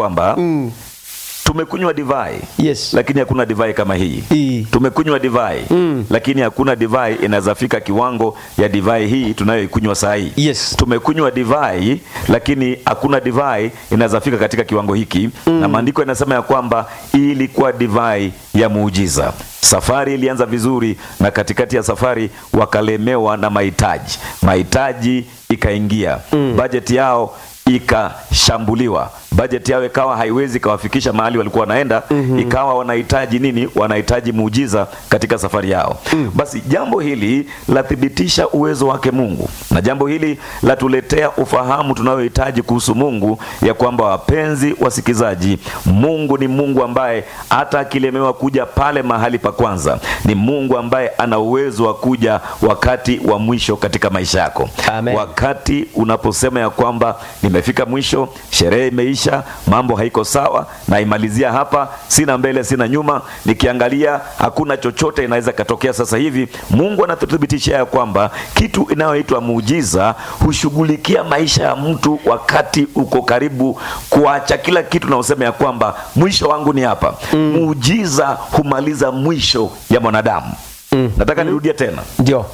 kwamba tumekunywa divai Yes. lakini hakuna divai kama hii Hii. tumekunywa divai lakini hakuna divai inaweza fika kiwango ya divai hii tunayoikunywa saa hii Yes. tumekunywa divai lakini hakuna divai inaweza fika katika kiwango hiki na maandiko yanasema ya kwamba hii ilikuwa divai ya muujiza safari ilianza vizuri na katikati ya safari wakalemewa na mahitaji mahitaji ikaingia bajeti yao ikashambuliwa bajeti yao ikawa haiwezi ikawafikisha mahali walikuwa wanaenda ikawa wanahitaji nini wanahitaji muujiza katika safari yao basi jambo hili lathibitisha uwezo wake mungu na jambo hili latuletea ufahamu tunayohitaji kuhusu mungu ya kwamba wapenzi wasikizaji mungu ni mungu ambaye hata akilemewa kuja pale mahali pa kwanza ni mungu ambaye ana uwezo wa kuja wakati wa mwisho katika maisha yako Amen. wakati unaposema ya kwamba nimefika mwisho sherehe imeisha mambo haiko sawa naimalizia hapa sina mbele sina nyuma nikiangalia hakuna chochote inaweza katokea sasa hivi mungu anatuthibitishia ya kwamba kitu inayoitwa muujiza hushughulikia maisha ya mtu wakati uko karibu kuacha kila kitu na useme ya kwamba mwisho wangu ni hapa muujiza humaliza mwisho ya mwanadamu nataka nirudie tena Ndio.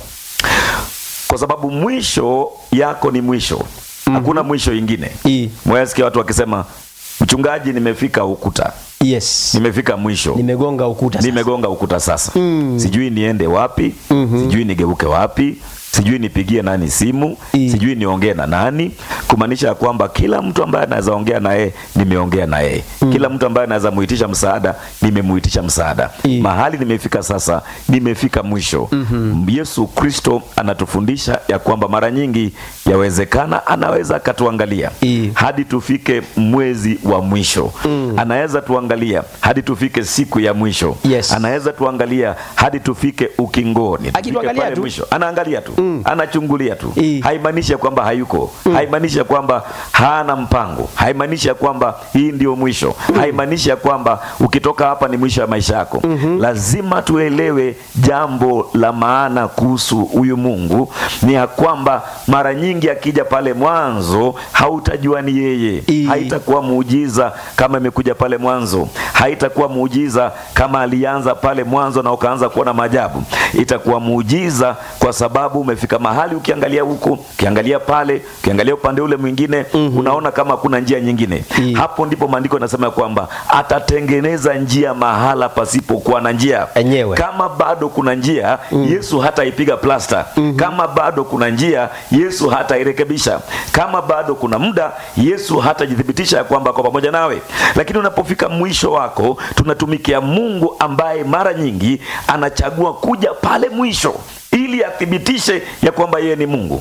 kwa sababu mwisho yako ni mwisho hakuna mwisho ingine Hii. mwasikia watu wakisema mchungaji nimefika ukuta Yes. nimefika mwisho Nimegonga ukuta sasa. nimegonga ukuta sasa sijui niende wapi sijui nigeuke wapi sijui nipigie nani simu I. sijui niongee na nani kumaanisha ya kwamba kila mtu ambaye anaweza ongea na yeye nimeongea na yeye kila mtu ambaye anaweza muitisha msaada nimemuitisha msaada I. mahali nimefika sasa nimefika mwisho yesu kristo anatufundisha ya kwamba mara nyingi yawezekana anaweza akatuangalia I. hadi tufike mwezi wa mwisho anaweza tuangalia hadi tufike siku ya mwisho Yes. anaweza tuangalia hadi tufike ukingoni Tufike Akituangalia pale tu. mwisho anaangalia tu anachungulia tu I. haimaanishi ya kwamba hayuko haimaanishi ya kwamba hana mpango haimaanishi ya kwamba hii ndio mwisho haimaanishi ya kwamba ukitoka hapa ni mwisho ya maisha yako lazima tuelewe jambo la maana kuhusu huyu mungu ni ya kwamba mara nyingi akija pale mwanzo hautajua ni yeye I. haitakuwa muujiza kama imekuja pale mwanzo haitakuwa muujiza kama alianza pale mwanzo na ukaanza kuona maajabu itakuwa muujiza kwa sababu umefika mahali ukiangalia huku ukiangalia pale ukiangalia upande ule mwingine unaona kama hakuna njia nyingine I. hapo ndipo maandiko yanasema ya kwamba atatengeneza njia mahala pasipokuwa na njia Enyewe. kama bado kuna njia yesu hataipiga plasta kama bado kuna njia yesu hatairekebisha kama bado kuna muda yesu hatajithibitisha ya kwamba kwa pamoja nawe lakini unapofika mwisho wako tunatumikia mungu ambaye mara nyingi anachagua kuja pale mwisho ili athibitishe ya kwamba yeye ni mungu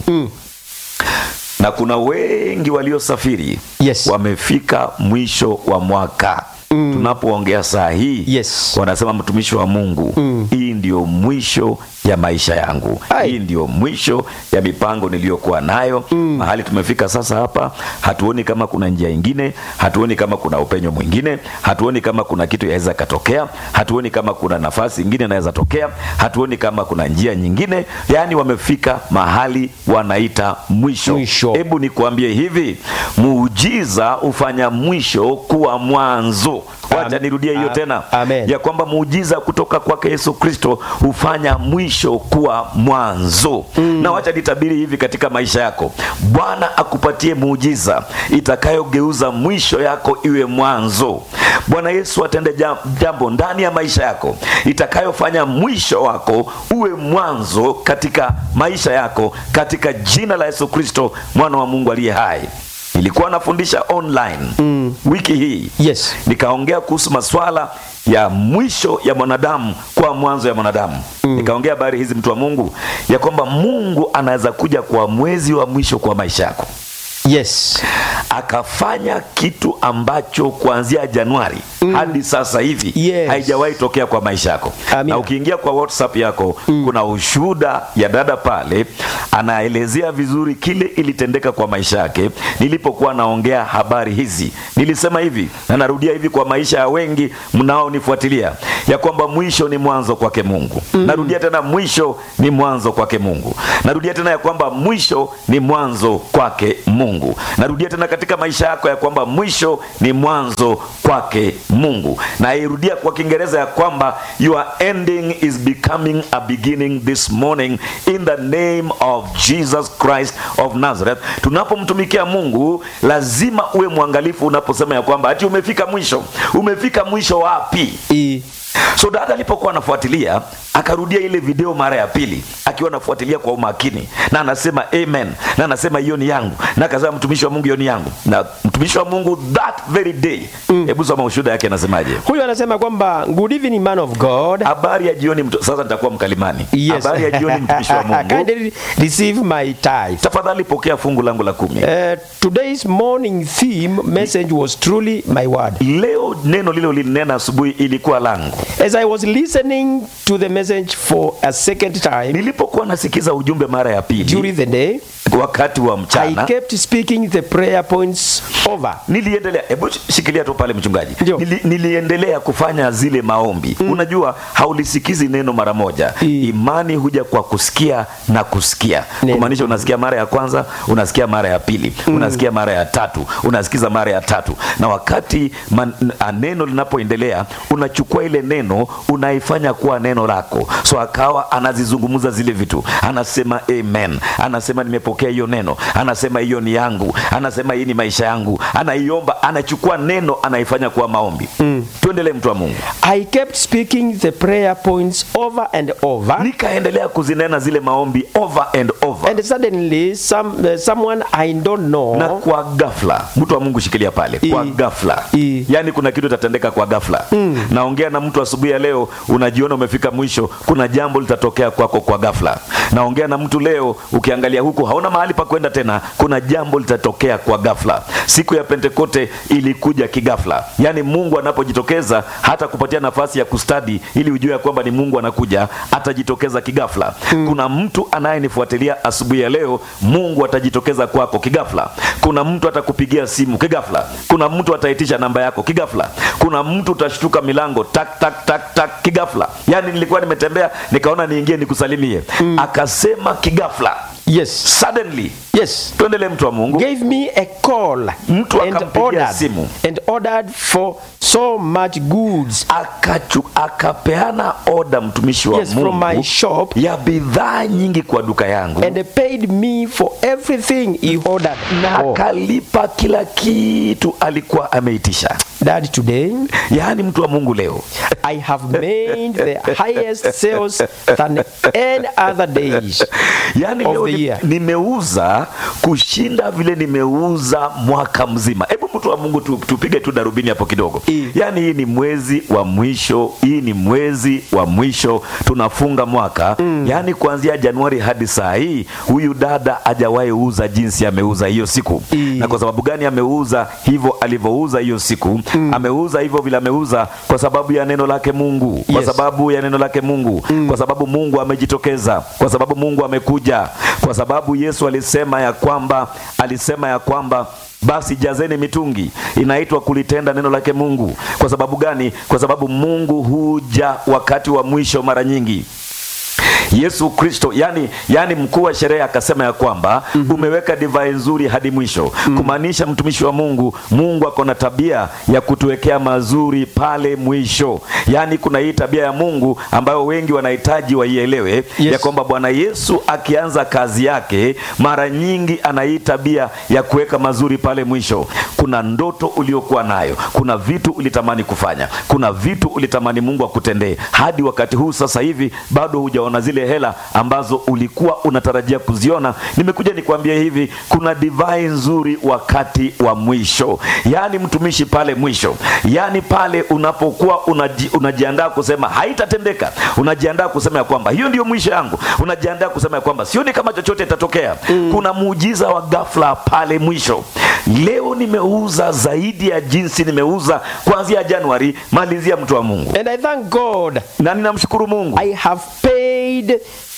na kuna wengi waliosafiri Yes. wamefika mwisho wa mwaka tunapoongea saa hii Yes. wanasema mtumishi wa mungu hii ndio mwisho ya maisha yangu Ai. hii ndio mwisho ya mipango niliyokuwa nayo mahali tumefika sasa hapa hatuoni kama kuna njia ingine hatuoni kama kuna upenyo mwingine hatuoni kama kuna kitu yaweza katokea hatuoni kama kuna nafasi ingine inaweza tokea hatuoni kama kuna njia nyingine yaani wamefika mahali wanaita mwisho Mwisho. hebu nikuambie hivi muujiza hufanya mwisho kuwa mwanzo wacha Amen. nirudie hiyo Am- tena Amen. ya kwamba muujiza kutoka kwake yesu kristo hufanya mwisho kuwa mwanzo na wacha nitabiri hivi katika maisha yako bwana akupatie muujiza itakayogeuza mwisho yako iwe mwanzo bwana yesu atende jam- jambo ndani ya maisha yako itakayofanya mwisho wako uwe mwanzo katika maisha yako katika jina la yesu kristo mwana wa mungu aliye hai nilikuwa nafundisha online wiki hii Yes. nikaongea kuhusu maswala ya mwisho ya mwanadamu kwa mwanzo ya mwanadamu nikaongea habari hizi mtu wa mungu ya kwamba mungu anaweza kuja kwa mwezi wa mwisho kwa maisha yako Yes. akafanya kitu ambacho kuanzia januari hadi sasa hivi Yes. haijawahi tokea kwa maisha yako Amina. na ukiingia kwa whatsapp yako kuna ushuhuda ya dada pale anaelezea vizuri kile ilitendeka kwa maisha yake nilipokuwa naongea habari hizi nilisema hivi na narudia hivi kwa maisha ya wengi mnaonifuatilia ya kwamba mwisho ni mwanzo kwake mungu narudia tena mwisho ni mwanzo kwake mungu narudia tena ya kwamba mwisho ni mwanzo kwake mungu Mungu. Narudia tena katika maisha yako ya kwamba mwisho ni mwanzo kwake Mungu. Na irudia kwa Kiingereza ya kwamba your ending is becoming a beginning this morning in the name of Jesus Christ of Nazareth. Tunapomtumikia Mungu lazima uwe mwangalifu unaposema ya kwamba ati umefika mwisho. Umefika mwisho wapi? E, So dada alipokuwa anafuatilia akarudia ile video mara ya pili akiwa anafuatilia kwa umakini, na anasema amen, na anasema hiyo ni yangu, na akasema mtumishi wa Mungu, hiyo ni yangu. Na mtumishi wa Mungu that very day, hebu soma ushuhuda yake, anasemaje? huyu anasema kwamba good evening man of God. Habari ya jioni. mtu- Sasa nitakuwa mkalimani. Yes. Habari ya jioni, mtumishi wa Mungu, Kindly receive my tithe. tafadhali pokea fungu langu la kumi. Uh, today's morning theme message was truly my word. Leo neno lilo linena asubuhi ilikuwa langu. As I was listening to the message for a second time Nilipokuwa nasikiza ujumbe mara ya pili during the day, wakati wa I mchana kept speaking the prayer points over. niliendelea hebu shikilia tu pale mchungaji Ndio. Nili, niliendelea kufanya zile maombi unajua haulisikizi neno mara moja I- imani huja kwa kusikia na kusikia Neno. kumaanisha unasikia mara ya kwanza unasikia mara ya pili unasikia mara ya tatu unasikiza mara ya tatu na wakati man, a neno linapoendelea unachukua ile neno unaifanya kuwa neno lako so akawa anazizungumza zile vitu anasema amen anasema nimepokea hiyo neno anasema hiyo ni yangu anasema hii ni maisha yangu anaiomba anachukua neno anaifanya kuwa maombi tuendelee mtu wa mungu I kept speaking the prayer points over and over. nikaendelea kuzinena zile maombi over and over And suddenly, some uh, someone I don't know na kwa ghafla mtu wa mungu shikilia pale kwa I- ghafla I- yaani kuna kitu itatendeka kwa ghafla naongea na mtu asubuhi ya leo unajiona umefika mwisho kuna jambo litatokea kwako kwa ghafla naongea na mtu leo ukiangalia huku hauna mahali pa kwenda tena kuna jambo litatokea kwa ghafla siku ya pentekote ilikuja kighafla yaani mungu anapojitokeza hata kupatia nafasi ya kustadi ili ujue ya kwamba ni mungu anakuja atajitokeza kighafla kuna mtu anayenifuatilia asubuhi ya leo mungu atajitokeza kwako kighafla kuna mtu atakupigia simu kighafla kuna mtu ataitisha namba yako kighafla kuna mtu utashtuka milango tak tak tak tak kighafla yaani nilikuwa nimetembea nikaona niingie nikusalimie akasema kighafla yes suddenly yes tuendelee mtu wa mungu gave me a call Mtu and akampigia ordered simu. and ordered for so much goods Akachu, akapeana oda mtumishi wa yes from my mungu shop ya bidhaa nyingi kwa duka yangu and paid me for everything he ordered na Oh, akalipa kila kitu alikuwa ameitisha that today yaani mtu wa mungu leo I have made the highest sales than any other days yaani of leo the ni- year. nimeuza kushinda vile nimeuza mwaka mzima hebu mtu wa mungu tu, tupige tu darubini hapo kidogo I. yaani hii ni mwezi wa mwisho hii ni mwezi wa mwisho tunafunga mwaka yaani kuanzia januari hadi saa hii huyu dada hajawahi uza jinsi ameuza hiyo siku I. na kwa sababu gani ameuza hivyo alivyouza hiyo siku ameuza hivyo vile ameuza kwa sababu ya neno lake mungu kwa Yes. sababu ya neno lake mungu kwa sababu mungu amejitokeza kwa sababu mungu amekuja kwa sababu yesu alisema ya kwamba alisema ya kwamba basi jazeni mitungi inaitwa kulitenda neno lake mungu kwa sababu gani kwa sababu mungu huja wakati wa mwisho mara nyingi yesu kristo yani, yani mkuu wa sherehe akasema ya kwamba umeweka divai nzuri hadi mwisho kumaanisha mtumishi wa mungu mungu ako na tabia ya kutuwekea mazuri pale mwisho yaani kuna hii tabia ya mungu ambayo wengi wanahitaji waielewe Yes. ya kwamba bwana yesu akianza kazi yake mara nyingi ana hii tabia ya kuweka mazuri pale mwisho kuna ndoto uliokuwa nayo kuna vitu ulitamani kufanya kuna vitu ulitamani mungu akutendee hadi wakati huu sasa hivi bado hujaona zile hela ambazo ulikuwa unatarajia kuziona nimekuja nikwambie hivi kuna divai nzuri wakati wa mwisho yaani mtumishi pale mwisho yaani pale unapokuwa unaji, unajiandaa kusema haitatendeka unajiandaa kusema ya kwamba hiyo ndio mwisho yangu unajiandaa kusema ya kwamba sioni kama chochote itatokea kuna muujiza wa ghafla pale mwisho leo nimeuza zaidi ya jinsi nimeuza kuanzia januari malizia mtu wa mungu and I thank God na ninamshukuru mungu I have paid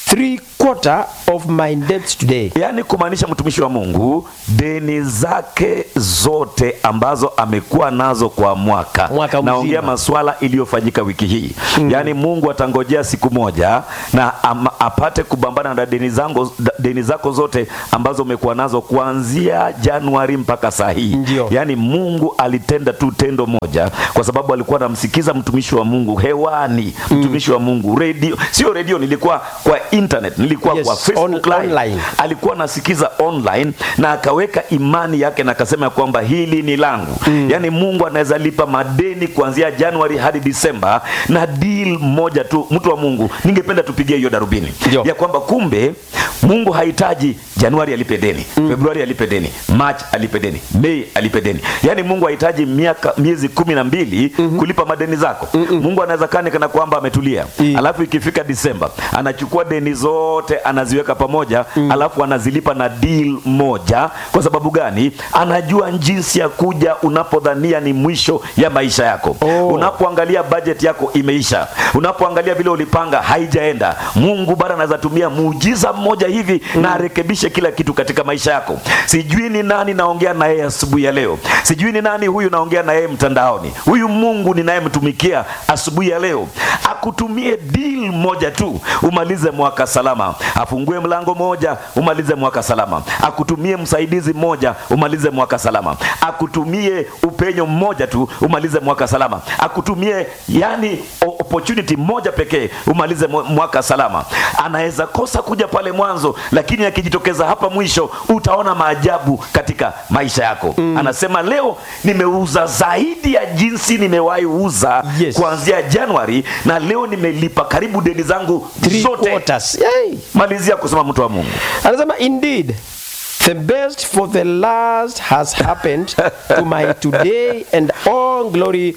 three quarter of my debts today. yaani kumaanisha mtumishi wa mungu deni zake zote ambazo amekuwa nazo kwa mwaka, Mwaka naongea mzima. maswala iliyofanyika wiki hii yaani mungu atangojea siku moja na ama, apate kubambana na deni, zangu, deni zako zote ambazo umekuwa nazo kuanzia januari mpaka saa hii Ndio. yaani mungu alitenda tu tendo moja kwa sababu alikuwa anamsikiza mtumishi wa mungu hewani mtumishi wa mungu redio sio redio nilikuwa kwa internet nilikuwa Yes, kwa facebook on- live online. alikuwa anasikiza online na akaweka imani yake na akasema ya kwamba hili ni langu yaani mungu anaweza lipa madeni kuanzia januari hadi disemba na deal moja tu mtu wa mungu ningependa tupigie hiyo darubini Ndio. ya kwamba kumbe mungu hahitaji januari alipe deni februari alipe deni march alipe deni mei alipe deni yaani mungu hahitaji miaka miezi kumi na mbili kulipa madeni zako mungu anaweza kani kana kwamba ametulia Mm. alafu ikifika disemba anachukua deni zote anaziweka pamoja alafu anazilipa na deal moja kwa sababu gani anajua jinsi ya kuja unapodhania ni mwisho ya maisha yako Oh. unapoangalia budget yako imeisha unapoangalia vile ulipanga haijaenda mungu bado anaweza tumia muujiza mmoja hivi na arekebishe kila kitu katika maisha yako sijui ni nani naongea na yeye asubuhi ya leo sijui ni nani huyu naongea na yeye mtandaoni huyu mungu ninayemtumikia asubuhi ya leo akutumie deal moja tu umalize mwaka salama afungue mlango moja umalize mwaka salama akutumie msaidizi mmoja umalize mwaka salama akutumie upenyo mmoja tu umalize mwaka salama akutumie yani o- opportunity moja pekee umalize mwa- mwaka salama anaweza kosa kuja pale mwanzo lakini akijitokeza hapa mwisho utaona maajabu katika maisha yako anasema leo nimeuza zaidi ya jinsi nimewahi uza Yes. kuanzia januari na leo nimelipa karibu deni zangu Three zote quarters. Yay. malizia kusema mtu wa mungu Anasema indeed the best for the last has happened to my today and all glory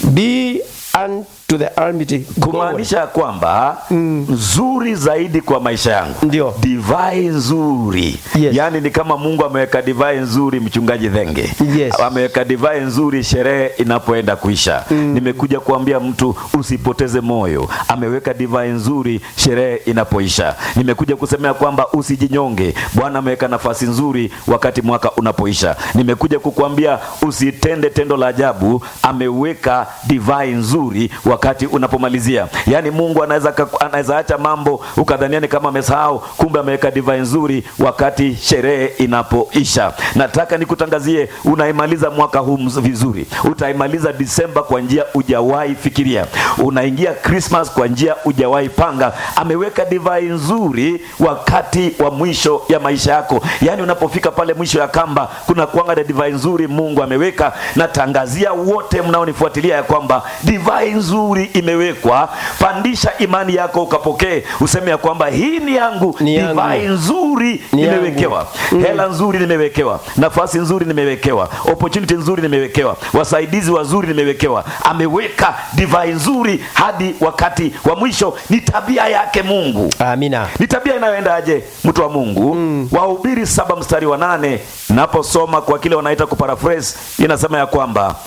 be unto the Almighty God. kumaanisha ya kwamba nzuri zaidi kwa maisha yangu Ndio. divai nzuri Yes. yaani ni kama mungu ameweka divai nzuri mchungaji dhenge Yes. ameweka divai nzuri sherehe inapoenda kuisha nimekuja kuambia mtu usipoteze moyo ameweka divai nzuri sherehe inapoisha nimekuja kusemea kwamba usijinyonge bwana ameweka nafasi nzuri wakati mwaka unapoisha nimekuja kukuambia usitende tendo la ajabu ameweka divai nzuri wakati unapomalizia yaani mungu anaweza kaku- anaweza acha mambo ukadhania ni kama amesahau kumbe ameweka divai nzuri wakati sherehe inapoisha nataka nikutangazie unaimaliza mwaka huu mz- vizuri utaimaliza disemba kwa njia ujawahi fikiria unaingia krismas kwa njia ujawahi panga ameweka divai nzuri wakati wa mwisho ya maisha yako yaani unapofika pale mwisho ya kamba kuna kuanga na divai nzuri mungu ameweka natangazia wote mnaonifuatilia ya kwamba divai nzuri imewekwa pandisha imani yako ukapokee useme ya kwamba hii ni yangu Ni yangu. divai nzuri Ni yangu. nimewekewa hela nzuri nimewekewa nafasi nzuri nimewekewa opportunity nzuri nimewekewa wasaidizi wazuri nimewekewa ameweka divai nzuri hadi wakati wa mwisho ni tabia yake mungu Amina. ni tabia inayoendaje mtu wa mungu wahubiri saba mstari wa nane naposoma kwa kile wanaita kuparaphrase inasema ya kwamba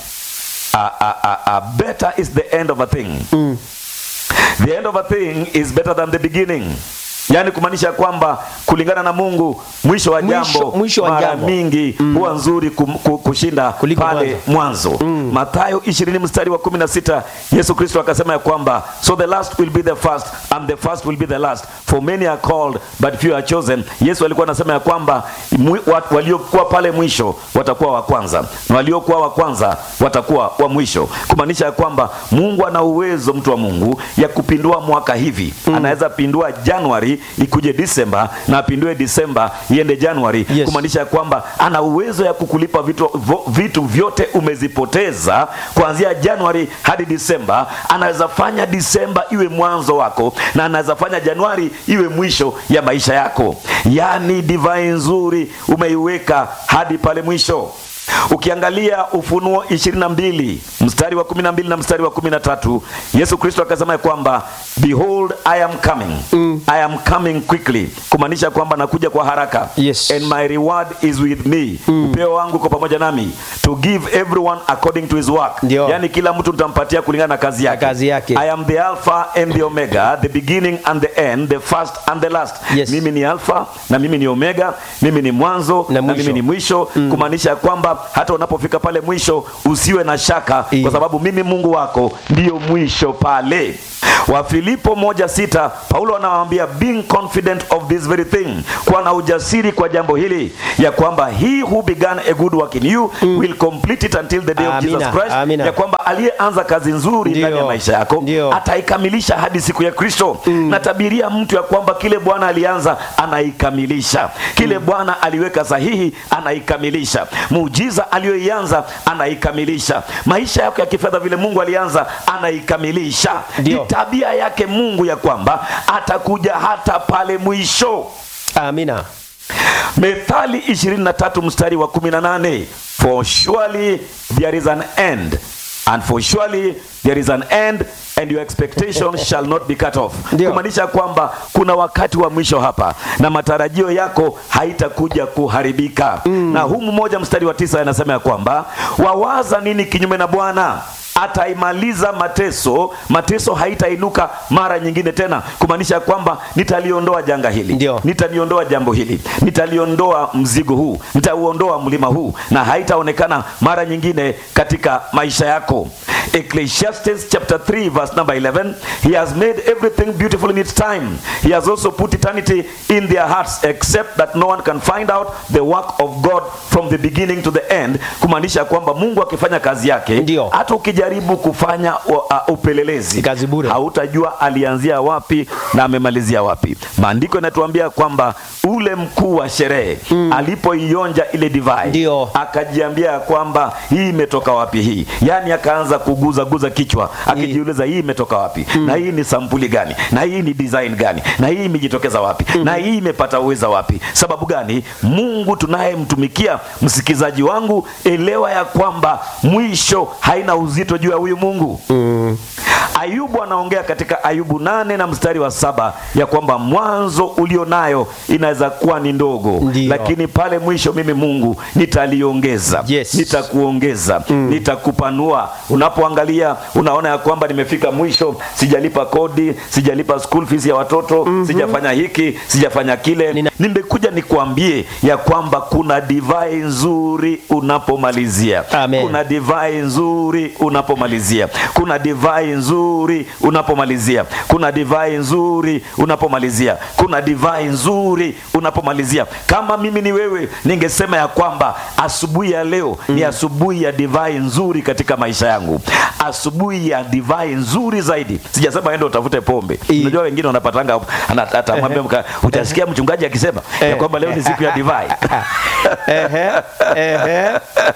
a, a, a, a better is the end of a thing the end of a thing is better than the beginning yaani kumaanisha kwamba kulingana na mungu mwisho wa Mwisho- jambo mwisho wa mara jambo. mingi huwa nzuri kum, ku- kushinda Kuliko pale mwanzo mathayo 20 mstari wa 16 yesu kristo akasema ya kwamba so the last will be the first and the first will be the last for many are called but few are chosen yesu alikuwa anasema ya kwamba mwi- wa- waliokuwa pale mwisho watakuwa wa kwanza na waliokuwa wa kwanza watakuwa wa mwisho kumaanisha ya kwamba mungu ana uwezo mtu wa mungu ya kupindua mwaka hivi anaweza pindua januari ikuje disemba na apindue disemba iende januari Yes. kumaanisha ya kwamba ana uwezo ya kukulipa vitu, vo, vitu vyote umezipoteza kuanzia januari hadi disemba anaweza fanya disemba iwe mwanzo wako na anaweza fanya januari iwe mwisho ya maisha yako yaani divai nzuri umeiweka hadi pale mwisho ukiangalia ufunuo 22 mstari wa 12 na mstari wa 13 yesu kristo akasema ya kwamba behold i am coming i am coming quickly kumaanisha kwamba nakuja kwa haraka Yes. and my reward is with me upeo wangu uko pamoja nami to give everyone according to his work Ndio. yani kila mtu nitampatia kulingana na kazi yake. kazi yake. i am the alpha and the omega the beginning and the end the first and the last Yes. mimi ni alpha na mimi ni omega mimi ni mwanzo Na na, mwisho. mimi ni mwisho kumaanisha kwamba hata unapofika pale mwisho usiwe na shaka I. kwa sababu mimi mungu wako ndiyo mwisho pale wafilipo moja sita paulo anawaambia being confident of this very thing kuwa na ujasiri kwa jambo hili ya kwamba he who began a good work in you will complete it until the day of Amina, jesus christ amina. ya kwamba aliyeanza kazi nzuri Ndio, ndani ya maisha yako ndio. ataikamilisha hadi siku ya kristo natabiria mtu ya kwamba kile bwana alianza anaikamilisha kile bwana aliweka sahihi anaikamilisha muujiza aliyoianza anaikamilisha maisha yako ya kifedha vile mungu alianza anaikamilisha Ndio. ni tabia yake mungu ya kwamba atakuja hata pale mwisho amina methali 23 mstari wa 18 for surely there is an end and for surely there is an end and your expectation shall not be cut off Ndio. kumaanisha kwamba kuna wakati wa mwisho hapa na matarajio yako haitakuja kuharibika na huu mmoja mstari wa tisa anasema ya kwamba wawaza nini kinyume na bwana ataimaliza mateso mateso haitainuka mara nyingine tena kumaanisha kwamba nitaliondoa janga hili Ndio. nitaliondoa jambo hili nitaliondoa mzigo huu nitauondoa mlima huu na haitaonekana mara nyingine katika maisha yako ecclesiastes chapter 3 verse number 11 he has made everything beautiful in its time he has also put eternity in their hearts except that no one can find out the work of god from the beginning to the end kumaanisha kwamba mungu akifanya kazi yake Ndio. hata ukijaribu kufanya uh, uh, upelelezi Ni kazi bure. hautajua alianzia wapi na amemalizia wapi maandiko yanatuambia kwamba ule mkuu wa sherehe alipoionja ile divai Ndio. akajiambia kwamba hii imetoka wapi hii yaani akaanza kuguza guza kichwa akijiuliza hii imetoka wapi na hii ni sampuli gani na hii ni design gani na hii imejitokeza wapi na hii imepata uweza wapi sababu gani mungu tunayemtumikia msikizaji wangu elewa ya kwamba mwisho haina uzito juu ya huyu mungu ayubu anaongea katika ayubu nane na mstari wa saba ya kwamba mwanzo ulio nayo inaweza kuwa ni ndogo Ndio. lakini pale mwisho mimi mungu nitaliongeza Yes. nitakuongeza nitakupanua unapoangalia unaona ya kwamba nimefika mwisho sijalipa kodi sijalipa school fees ya watoto sijafanya hiki sijafanya kile Nina- nimekuja nikuambie ya kwamba kuna divai nzuri unapomalizia Amen. kuna divai nzuri unapomalizia kuna divai nzuri unapomalizia kuna divai nzuri unapomalizia kuna divai nzuri unapomalizia kama mimi ni wewe ningesema ya kwamba asubuhi ya leo ni asubuhi ya divai nzuri katika maisha yangu asubuhi ya divai nzuri zaidi sijasema ende utafute pombe I- unajua wengine wanapatanga ana- atamwambia mka- utasikia mchungaji akisema ya kwamba leo ni siku ya divai Ehe, ehe.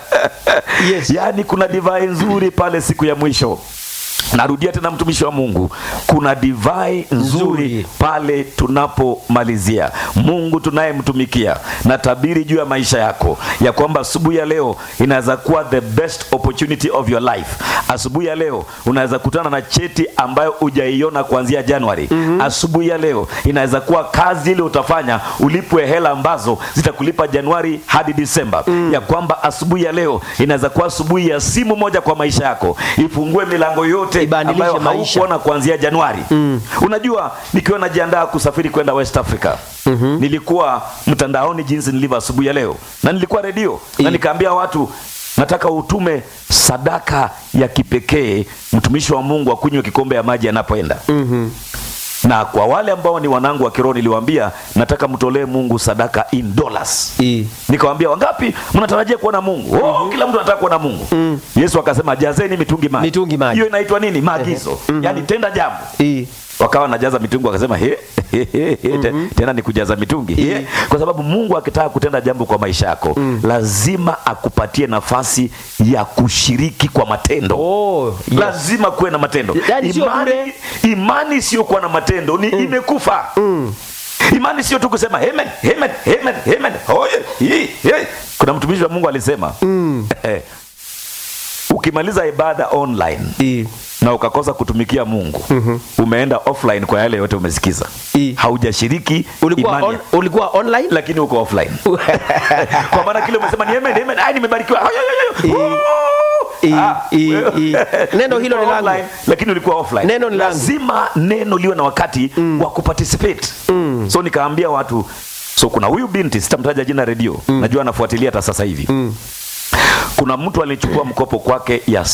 Yes. yaani kuna divai nzuri pale siku ya mwisho narudia tena mtumishi wa mungu kuna divai nzuri Nzuri. pale tunapomalizia mungu tunayemtumikia na tabiri juu ya maisha yako ya kwamba asubuhi ya leo inaweza kuwa the best opportunity of your life asubuhi ya leo unaweza kutana na cheti ambayo hujaiona kuanzia januari asubuhi ya leo inaweza kuwa kazi ile utafanya ulipwe hela ambazo zitakulipa januari hadi disemba ya kwamba asubuhi ya leo inaweza kuwa asubuhi ya simu moja kwa maisha yako ifungue milango yote Ibadilishe ambayo maisha. haukuona kuanzia januari unajua nikiwa najiandaa kusafiri kwenda west africa nilikuwa mtandaoni jinsi nilivyo asubuhi ya leo na nilikuwa redio na I- nikaambia watu nataka utume sadaka ya kipekee mtumishi wa mungu akunywe kikombe ya maji anapoenda na kwa wale ambao ni wanangu wa kiroho niliwaambia nataka mtolee mungu sadaka in dollars I- nikawambia wangapi mnatarajia kuona mungu oh, kila mtu anataka kuona mungu yesu akasema jazeni mitungi maji Mitungi maji. hiyo inaitwa nini maagizo yaani tenda jambo I- wakawa najaza mitungi wakasema he, he, he, he, te- tena ni kujaza mitungi he. kwa sababu mungu akitaka kutenda jambo kwa maisha yako lazima akupatie nafasi ya kushiriki kwa matendo Oh, yes. lazima kuwe na matendo Yaani sio imani, bure. imani isiyokuwa na matendo ni imekufa imani sio tu kusema amen, amen, amen, amen. Oye, hii, hii. kuna mtumishi wa mungu alisema ukimaliza ibada online I- na ukakosa kutumikia mungu umeenda offline kwa yale yote umesikiza I. haujashiriki ulikuwa, imani on, ulikuwa online lakini uko offline kwa maana kile umesema ni amen, amen, ai nimebarikiwa Ay, ay, ay, ay. I- Oh! i- Ah, i- wewe- i- neno hilo ni Ulikuwa langu. online, lakini ulikuwa offline Neno ni langu. lazima neno liwe na wakati wa kuparticipate so nikaambia watu so kuna huyu binti sitamtaja jina redio najua anafuatilia hata sasa hivi kuna mtu alichukua mkopo kwake ya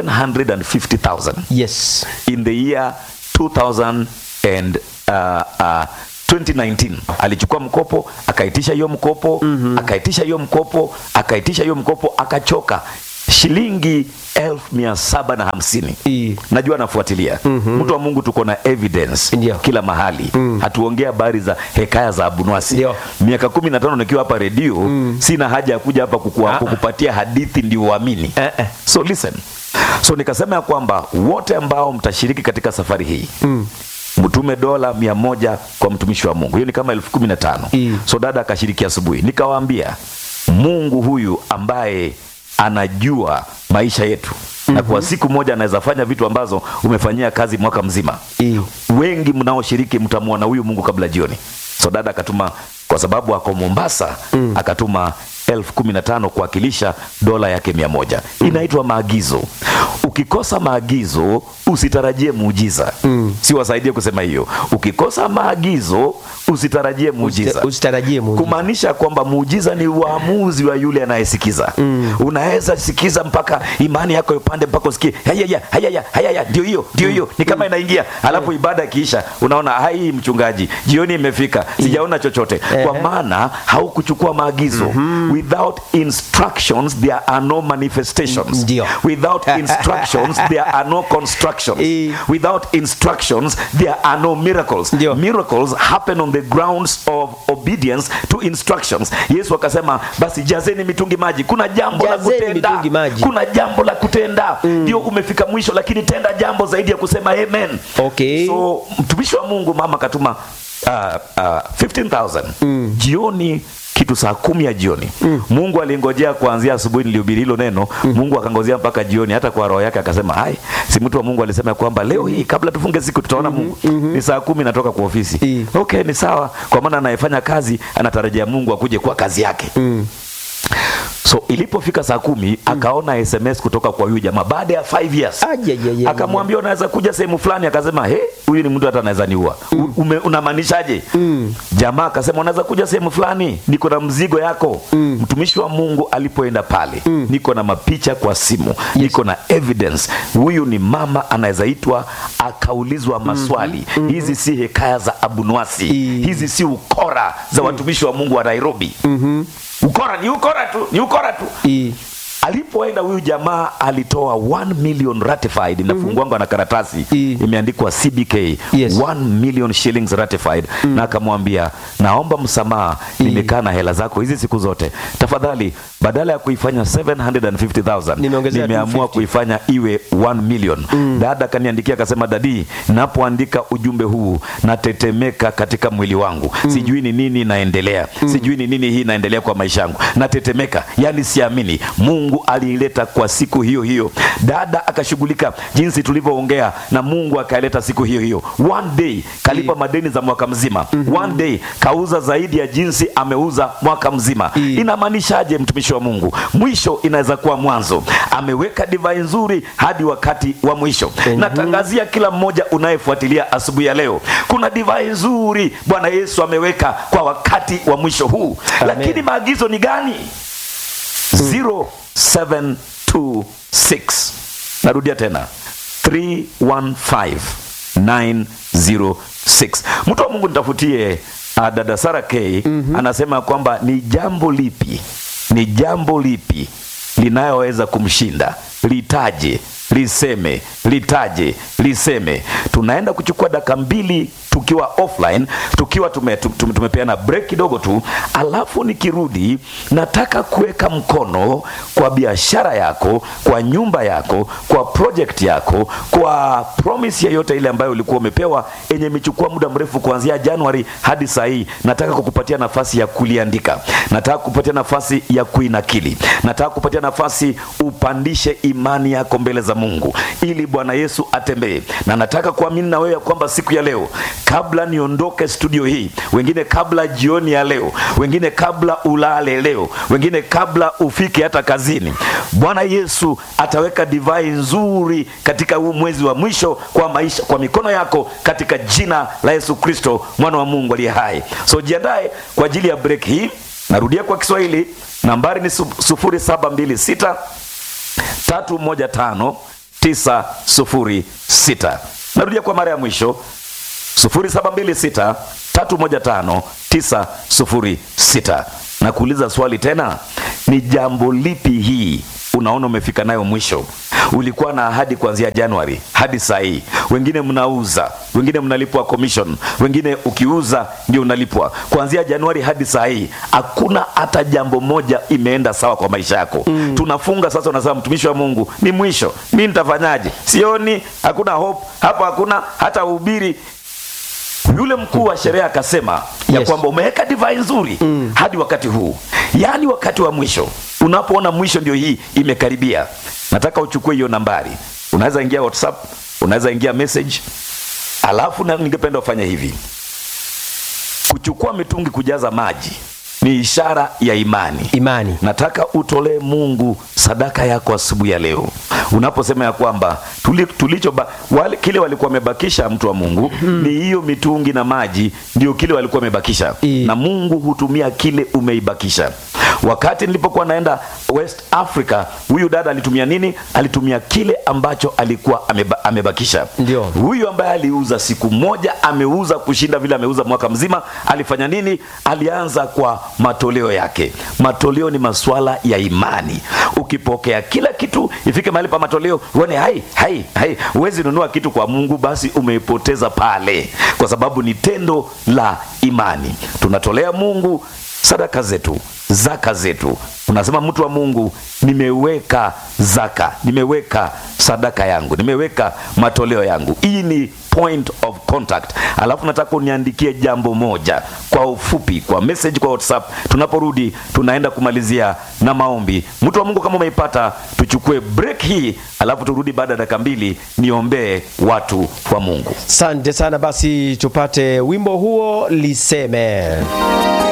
750000 yes in the year 2000 and uh, uh, 2019 alichukua mkopo akaitisha hiyo mkopo mm-hmm. akaitisha hiyo mkopo akaitisha hiyo mkopo akachoka shilingi elfu mia saba na hamsini I. najua anafuatilia mm-hmm. mtu wa mungu tuko na evidence Ndio. kila mahali mm. hatuongea habari za hekaya za abunwasi Ndio. miaka kumi na tano nikiwa hapa redio mm. sina haja ya kuja hapa kukua, Ah. kukupatia hadithi ndio uamini Eh, eh. so listen so nikasema ya kwamba wote ambao mtashiriki katika safari hii mm mtume dola mia moja kwa mtumishi wa mungu hiyo ni kama elfu kumi na tano Mm. so dada akashiriki asubuhi nikawaambia mungu huyu ambaye anajua maisha yetu mm-hmm. na kwa siku moja anaweza fanya vitu ambazo umefanyia kazi mwaka mzima I. wengi mnaoshiriki mtamwona huyu mungu kabla jioni so dada akatuma kwa sababu ako mombasa mm. akatuma elfu kumi na tano kuwakilisha dola yake mia moja inaitwa maagizo ukikosa maagizo usitarajie muujiza mm. si wasaidie kusema hiyo ukikosa maagizo usitarajie muujiza usitarajie muujiza. kumaanisha kwamba muujiza ni uamuzi wa yule anayesikiza mm. unaweza sikiza mpaka imani yako ipande mpaka usikie hayaya hayaya hayaya ndio hiyo ndio hiyo ni kama inaingia alafu ibada ikiisha unaona hai mchungaji jioni imefika sijaona chochote kwa maana haukuchukua maagizo without instructions there are no manifestations Ndio. without instructions there are no constructions Eh. without instructions there are no miracles Ndio. miracles happen on the grounds of obedience to instructions yesu akasema basi jazeni mitungi maji kuna jambo la Jazeni kutenda mitungi maji. kuna jambo la kutenda ndio umefika mwisho lakini tenda jambo zaidi ya kusema amen Okay. so mtumishi wa mungu mama akatuma uh, uh, 15000 jioni kitu saa kumi ya jioni mungu alingojea kuanzia asubuhi nilihubiri hilo neno mungu akangojea mpaka jioni hata kwa roho yake akasema hai si mtu wa mungu alisema kwamba leo hii kabla tufunge siku tutaona mungu ni saa kumi natoka kwa ofisi I. okay ni sawa kwa maana anayefanya kazi anatarajia mungu akuje kwa kazi yake so ilipofika saa kumi akaona sms kutoka kwa huyu jamaa baada ya 5 years Ajajajajaj. akamwambia unaweza kuja sehemu fulani akasema he huyu ni mtu hata anaweza niua mm. unamaanishaje mm. jamaa akasema unaweza kuja sehemu fulani niko na mzigo yako mm. mtumishi wa mungu alipoenda pale mm. niko na mapicha kwa simu yes. niko na evidence huyu ni mama anaweza itwa akaulizwa maswali mm-hmm. hizi si hekaya za abunwasi I. hizi si ukora za watumishi wa mungu wa nairobi mm-hmm. ukora ni ukora tu ni ukora tu I. alipoenda huyu jamaa alitoa 1 million ratified inafungwangwa na karatasi I. imeandikwa cbk Yes. 1 million shillings ratified na akamwambia naomba msamaha nimekaa na hela zako hizi siku zote tafadhali badala ya kuifanya 750000 Nimeongezea nimeamua 250. kuifanya iwe 1 million dada akaniandikia akasema dadi napoandika ujumbe huu natetemeka katika mwili wangu sijui ni nini inaendelea sijui ni nini hii inaendelea kwa maisha yangu natetemeka yani siamini mungu aliileta kwa siku hiyo hiyo dada akashughulika jinsi tulivyoongea na mungu akaileta siku hiyo hiyo one day kalipa madeni za mwaka mzima one day kauza zaidi ya jinsi ameuza mwaka mzima inamaanishaje mtumishi wa mungu mwisho inaweza kuwa mwanzo ameweka divai nzuri hadi wakati wa mwisho natangazia kila mmoja unayefuatilia asubuhi ya leo kuna divai nzuri bwana yesu ameweka kwa wakati wa mwisho huu lakini maagizo ni gani 0726 narudia tena 315906 mtu wa mungu nitafutie uh, dada sara k mm-hmm. anasema kwamba ni jambo lipi ni jambo lipi linayoweza kumshinda litaje liseme litaje liseme tunaenda kuchukua dakika mbili tukiwa offline tukiwa tume, tume, tumepeana break kidogo tu alafu nikirudi nataka kuweka mkono kwa biashara yako kwa nyumba yako kwa project yako kwa promise yoyote ile ambayo ulikuwa umepewa yenye imechukua muda mrefu kuanzia januari hadi saa hii nataka kukupatia nafasi ya kuliandika nataka kupatia nafasi ya kuinakili nataka kupatia nafasi upandishe imani yako mbele za mungu ili bwana yesu atembee na nataka kuamini na wewe ya kwamba siku ya leo kabla niondoke studio hii wengine kabla jioni ya leo wengine kabla ulale leo wengine kabla ufike hata kazini bwana yesu ataweka divai nzuri katika huu mwezi wa mwisho kwa maisha kwa mikono yako katika jina la yesu kristo mwana wa mungu aliye hai so jiandae kwa ajili ya break hii narudia kwa kiswahili nambari ni su- sufuri saba mbili sita tatu moja tano tisa sufuri sita narudia kwa mara ya mwisho 0726 315 906 na kuuliza swali tena ni jambo lipi hii unaona umefika nayo mwisho ulikuwa na ahadi kuanzia januari hadi saa hii wengine mnauza wengine mnalipwa commission wengine ukiuza ndio unalipwa kuanzia januari hadi saa hii hakuna hata jambo moja imeenda sawa kwa maisha yako mm. tunafunga sasa unasema mtumishi wa mungu ni mwisho mi nitafanyaje sioni hakuna hope hapa hakuna hata uhubiri yule mkuu wa sherehe akasema ya Yes. kwamba umeweka divai nzuri mm. hadi wakati huu yaani wakati wa mwisho unapoona mwisho ndio hii imekaribia nataka uchukue hiyo nambari unaweza ingia whatsapp unaweza ingia message alafu na ningependa ufanye hivi kuchukua mitungi kujaza maji ni ishara ya imani imani nataka utolee mungu sadaka yako asubuhi ya leo unaposema ya kwamba tuli, tulicho ba, wale, kile walikuwa wamebakisha mtu wa mungu ni hiyo mitungi na maji ndio kile walikuwa wamebakisha I- na mungu hutumia kile umeibakisha wakati nilipokuwa naenda west africa huyu dada alitumia nini alitumia kile ambacho alikuwa ameba, amebakisha Ndio. huyu ambaye aliuza siku moja ameuza kushinda vile ameuza mwaka mzima alifanya nini alianza kwa matoleo yake matoleo ni maswala ya imani ukipokea kila kitu ifike mahali pa matoleo uone hai hai hai huwezi nunua kitu kwa mungu basi umeipoteza pale kwa sababu ni tendo la imani tunatolea mungu sadaka zetu zaka zetu unasema mtu wa mungu nimeweka zaka nimeweka sadaka yangu nimeweka matoleo yangu hii ni point of contact alafu nataka uniandikie jambo moja kwa ufupi kwa message kwa whatsapp tunaporudi tunaenda kumalizia na maombi mtu wa mungu kama umeipata tuchukue break hii alafu turudi baada ya dakika mbili niombee watu wa mungu asante sana basi tupate wimbo huo liseme